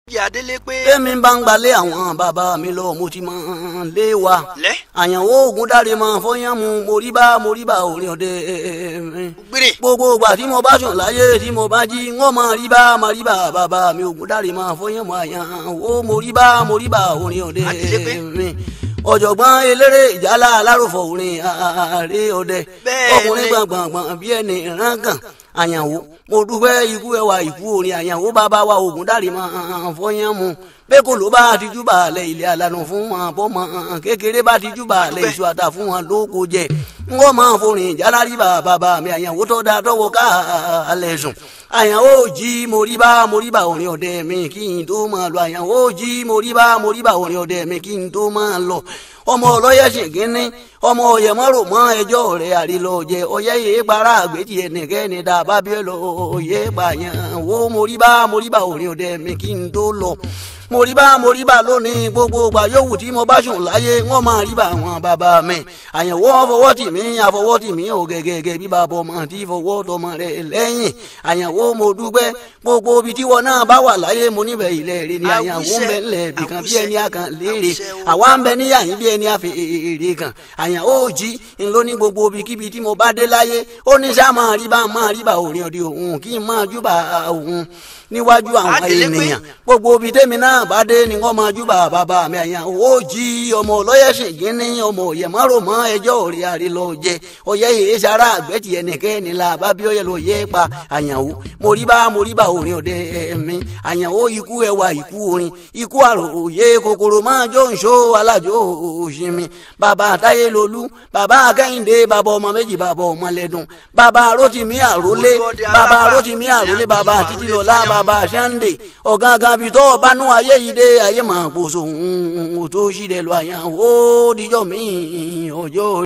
jẹ́ adélé pé. tẹ́mi bá ń gbalẹ̀ àwọn bàbá mi lọ mo ti mọ̀ lé wa. lẹ́. àyànwó oògùn dáre mọ fọyán mu morí bá morí bá orin ọdẹ mi. gbére. gbogbo ìgbà tí mo bá sùn láyé tí mo bá jí ń ọmọ rí bá máa rí bá bàbá mi oògùn dáre mọ fọyán mu àyànwó morí bá morí bá orin ọdẹ Adélé pé. mi. ọ̀jọ̀gbọ́n eléré ìjálá alárùfọ̀ orin ààrẹ ọdẹ Bẹ́ẹ̀ ọkùnrin ni. gbọ̀ngbọ̀ngbọ̀n bí ẹni rángàn àyànwó mo dúpẹ́ ikú ẹwà ikú orin àyànwó bàbá wa oògùn dáre mọ fọyán mu bẹ́ẹ̀ kò ló bá ti júbà alẹ́ ilé alanu fún wọn bọ́mọ kékeré bá ti júbà alẹ́ iṣu ata fún wọn lóko jẹ ń wọ́n máa forin jálárì bàbá mi àyànwó tó dáa tọwọ́ ká alẹ́ sùn àyànwó jí mo rí bá mo rí bá orin ọdẹ mi kí n tó máa lọ àyànwó jí mo rí bá mo rí bá orin ọdẹ mi kí n tó máa lọ ọmọ ọlọ́yẹ̀ ṣègínní ọmọ ọ̀yẹ̀mọ́rò mọ́ ẹjọ́ rẹ̀ àrílọ́jẹ ọ̀yẹ́ yìí para àgbèjì ẹnìkẹ́ni dàbá bí ẹ lọ ọ̀yẹ́ pààyàn wo mo rí bá mo rí bá orin ọdẹ mi kí n tó lọ mo rí bá mo rí bá lónìí gbogbo ìgbà yòówù tí mo bá sùn láyé wọn máa rí bá àwọn bàbá mi àyẹ̀wò fọwọ́ tì mí àfọwọ́ tì mí ò gẹ́gẹ́gẹ́ bí bàbá ọmọ tí fọwọ́ tọmọ rẹ̀ lẹ́yìn àyẹ̀wò mo dúpẹ́ gbogbo ibi tí wọn náà bá wà láyé mo níbẹ̀ ilẹ̀ rẹ ni àyẹ̀wò ń bẹ ńlẹ̀ bìkan bí ẹni àkàn léèrè àwa ń bẹ níyàyín bí ẹni àfẹ́èrè kan àyẹ̀wò jí ńlọ ní gbogbo ibikíbi tí mo bá dé láyé ó ní sá máa rí bá máa rí bá òrìn ọdẹ òun kí n máa júbà òun níwájú àwọn Adélé pé. ènìyàn gbogbo ibi tẹ́mi náà bá dé ni wọ́n máa júbà bàbá mi àyàn ó jí ọmọ ọlọ́yẹ̀sìn gíní ọmọ òyẹ̀mọ́rò mọ́ ẹjọ́ òrì àrí lọ jẹ ọyẹ yìí sara àgbẹ̀tì ẹnìkẹ́ni la bá bí ọyẹ lọ yẹ pa àyànwó mo rí bá mo rí bá orin ọdẹ mi àyànwó ikú ẹwà ikú orin ikú àròyé kòkòrò máa jó nṣó alájò òṣìmí bàbá àtayé lolú bàbá akẹ́hìndé bàbá ọmọ méjì bàbá ọmọ lẹ́dùn bàbá rótìmí àrólé bàbá rótìmí àrólé bàbá títílọlá bàbá sànńdé ọ̀gángan bíi tọ́ bánú ayé yìí dé ayé máa kóso òun tó ṣì dẹ̀ lọ àyàn ó díjọ́ mi ọjọ́